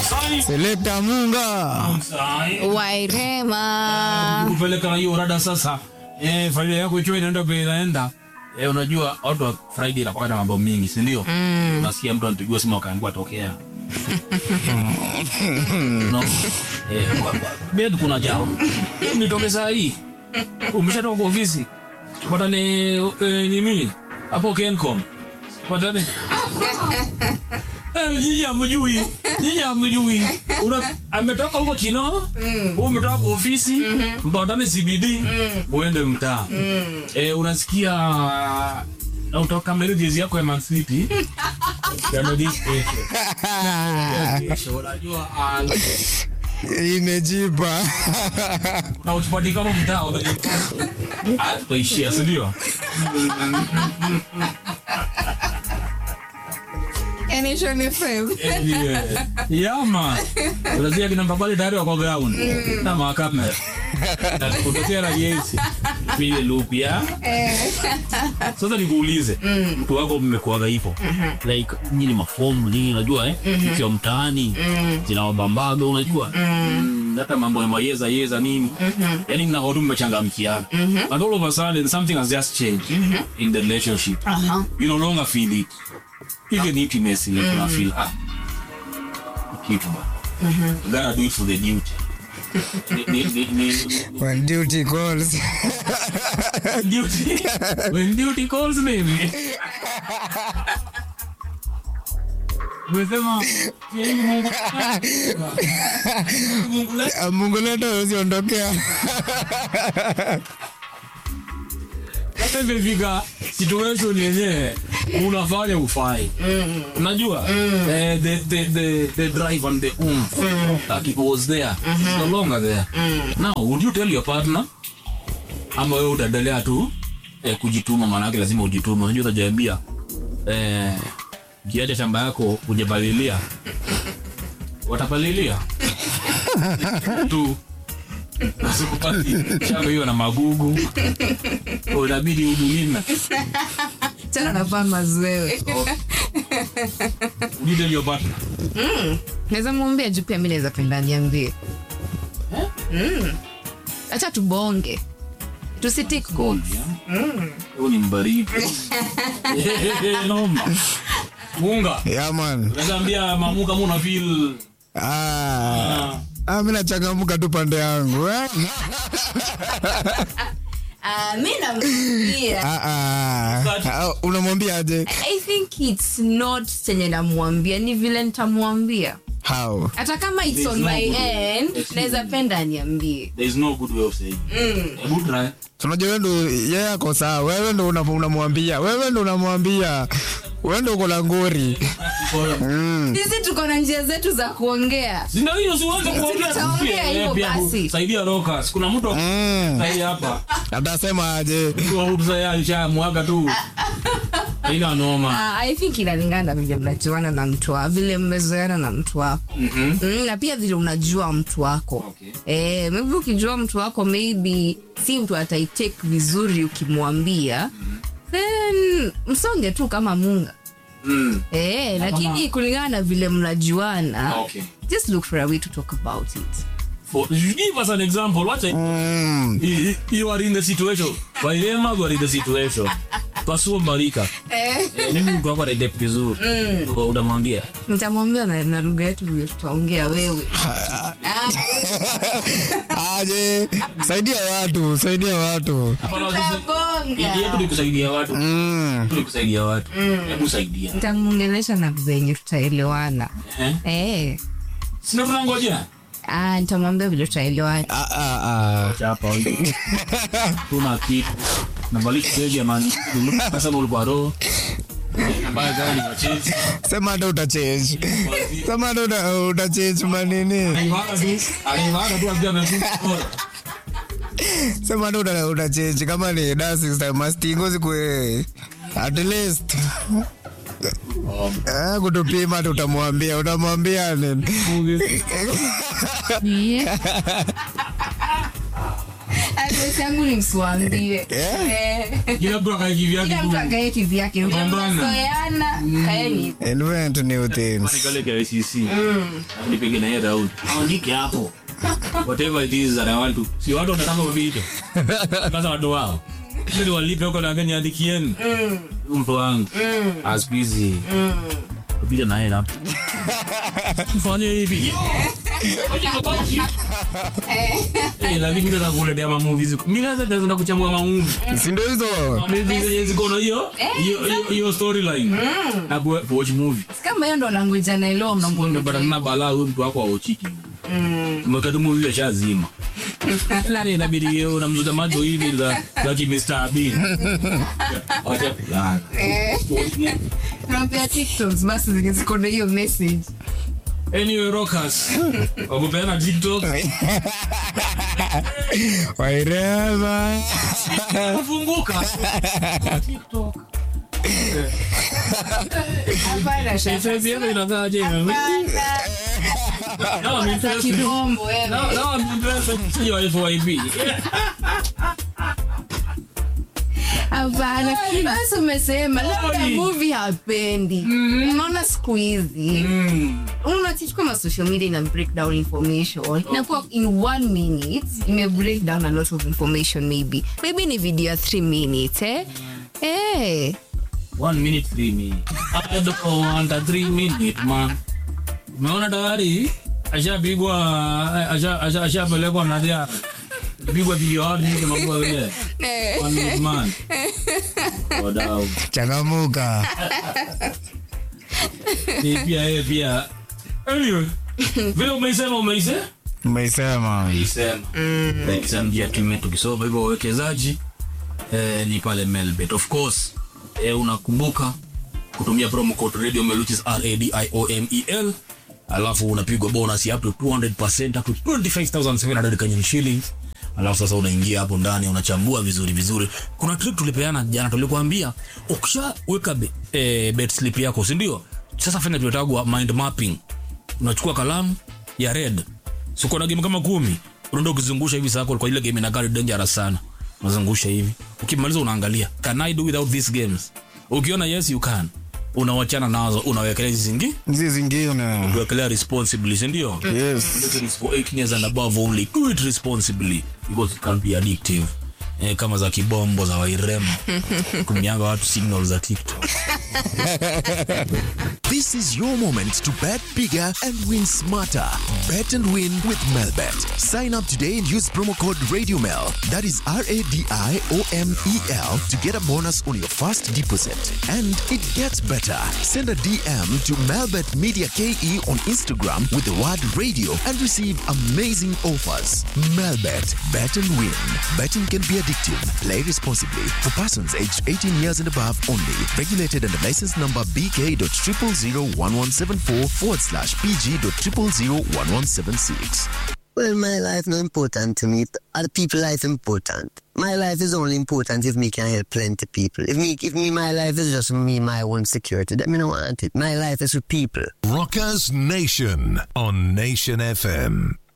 Selekta Munga. Wairema. kupeleka hiyo rada sasa eh, familia yako ikiwa inaenda vile inaenda eh, unajua watu wa Friday inakuwa na mambo mingi si ndio? Mm. Unasikia mtu anapigiwa simu akaambiwa tokea. no. Eh, kwa- kwa- bed kuna jao. Nitoke saa hii. Umeshatoka kwa ofisi. Patane eh, nini? Hapo Kencom. Patane. Eh, Nyinyi hamjui. Nyinyi hamjui. Una ametoka huko Kino. Mm. Umetoka kwa ofisi. Mpatane CBD. Uende mtaa. Eh, unasikia na utoka mbele jezi yako ya Man City. Ya Nordic Station. Kesho, Unajua ah, Imejipa. na utupati kama mtaa unajua. Ah, tutaishia, si ndio? Yani Shoni FM. Yeah. Yeah, man. Unasikia kina Mbabali tayari wako ground. Na makamera. Na kutokea na yesi. Vile loop ya. Sasa nikuulize, mtu wako mmekuaga hivyo. Like nyinyi mafomu nini unajua eh? Ukiwa mtaani zinawabambaga unajua. Mm, Hata mambo ya mayeza yeza nini. Yaani mna watu mmechangamkiana. And all of a sudden something has just changed in the relationship. Aha. You no longer feel it. Even intimacy, you mm feel ah, kitu ba. You gotta do it for the duty. Ni- ni- ni- ni- When duty calls. duty. When duty calls baby. Umesema yeye Mungu. Mungu la- Mungu leto usiondokea. Sasa imefika situation yenyewe unafanya ufai unajua eh, the, the, the, the drive and the oomph like it was there it's no longer there now would you tell your partner ama wewe utaendelea tu eh, kujituma maanake lazima ujitume unajua utajaambia eh, kiacha shamba yako ujapalilia watapalilia tu Usikupati shamba hiyo na magugu unabidi udumina Tena navaa mazoewe. you tell your partner Naweza mwambia juu pia mi naweza penda niambie. Mm. Acha tubonge. Tusitik calls. Huyu ni mbaridi noma munga Yeah, man. naambia mamu kama una feel Ah. Ah, mimi nachangamuka tu pande yangu. eh. Ah, mi namwambia. Ah, ah. Ah, Unamwambia aje? I think it's not chenye namwambia ni vile nitamwambia How? hata kama it's on no my good way. end It's naweza penda aniambie there is no good way of saying hebu try So, Unajua wewe ndo yeye ako sawa. Wewe ndo una- unamwambia. Wewe ndo unamwambia. Wewe ndo uko la ngori. Mm. sisi tuko na njia zetu za kuongea Sina hiyo siweze kuongea Tutaongea pia, hivyo eh, pia basi. kusaidia rockers kuna mtu Mm. sahi hapa Atasema aje? tusaya mwaga tu ila noma Ah, i think inalingana na vile mnajuana na mtu wako vile mmezoeana na mtu wako Mhm. mm, na pia vile unajua mtu wako Okay. eh, maybe ukijua mtu wako maybe si mtu ataitake vizuri ukimwambia then msonge tu kama munga Mm. eh, lakini kulingana na vile mnajuana Okay. just look for a way to talk about it For, give us an example. What I, Mm. you, you are in the situation. Wairema you are in the situation. Pasuo Marika. Eh, mimi mtu wako anaidep vizuri. Mm. Unamwambia. nitamwambia na, na lugha yetu vile tutaongea wewe Aje? Saidia watu, saidia watu. Ili yetu ni kusaidia watu. Mm. Ni kusaidia watu. Hebu saidia. nitamwongelesha na venye tutaelewana Eh? eh. Sina tunangoja. ah, nitamwambia vile tutaelewana Ah, ah, ah. Chapa. Tuna kitu. Navalisha keji ya mani. Sasa ulikuwa roho. Mbaya gani wa Chelsea? Sema hata utachange. Sema hata uta- utachange manini. Alivaa tu. Alivaa tu akiwa amefunga bora. Sema hata uta- utachange kama ni dancing style mastingo zikwe at least Ah, kutupima hata utamwambia utamwambia nini yeah. advice yangu ni msiwaambie Eh, kila mtu akae kivyake kila mtu tu. akae kivyake Pambana. mnazoeana kaeni invent new things Kwani kale ka ICC nipige na yeye round aandike hapo whatever it is that I want to si watu wanataka video kwanza watu wao ili walipe huko na Kenya andikieni mtu wangu as busy kupiga na yeye hapo mfanye hivi Eh, lakini mimi nataka kuletea ma movies. Mimi naweza naweza kuchambua ma movies. si ndio hizo Movies zenye ziko na hiyo hiyo hiyo- hiyo storyline. Na ku watch movie. kama hiyo ndo language anaelewa mnambo Ndio bado na balaa huyu mtu wako aochiki. Mweka tu movie ashazima. Nani inabidi yeye unamzuta macho hivi za za ki Mr. Bean. Acha kulala. tunampea tiktoks basi zenye ziko na hiyo message Anyway, rockers. Wakupeana TikTok. waireva Funguka. TikTok. hapana Sasa hivi inakaaje? No, I'm interested. kibombo wewe No, no, I'm interested. Sio FYP. hapana basi umesema labda Oi. movie hapendi unaona siku hizi unachitu kama social media ina break down information inakuwa in one minute ime break down a lot of information maybe maybe ni video ya three minutes eh eh One minute, three minutes. I don't want a three minute, man. Umeona tayari ashapigwa asha- asha- ashapelekwa nadia pigwa video hadi hivi mambo yale. One minute man. Wadau. changamuka Ni pia yeye pia. Anyway, vile umeisema umeisema umeisema Umeisema. Exam ya tume tukisoma hivyo wawekezaji eh, ni pale Melbet. Of course, eh, unakumbuka kutumia promo code radio mel which is R A D I O M E L alafu unapigwa bonus ya up to 200% up to 25700 Kenyan shillings alafu sasa unaingia hapo ndani unachambua vizuri vizuri kuna trick tulipeana jana tulikuambia ukishaweka be, eh, bet slip yako si ndio sasa fanya tuletagwa mind mapping unachukua kalamu ya red siko na game kama kumi unaenda ukizungusha hivi sako kwa ile game inakaa dangerous sana unazungusha hivi ukimaliza unaangalia can i do without these games ukiona yes you can unawachana nazo unawekelea hizi zingi nzi zingine kuwekelea responsibly si ndio yes This is for 18 years and above only do it responsibly because it can be addictive eh, kama za kibombo za wairema kumianga watu signal za tiktok This is your moment to bet bigger and win smarter. Bet and win with Melbet. Sign up today and use promo code RadioMel. That is R A D I O M E L to get a bonus on your first deposit. And it gets better. Send a DM to Melbet Media KE on Instagram with the word radio and receive amazing offers. Melbet. Bet and win. Betting can be addictive. Play responsibly. For persons aged 18 years and above only. Regulated under license number BK.0001174 forward slash PG.0001176. Well, my life not important to me. Other people life important. My life is only important if me can help plenty people. If me, if me, my life is just for me, my own security. Then me no want it. My life is for people. Rockers Nation on Nation FM.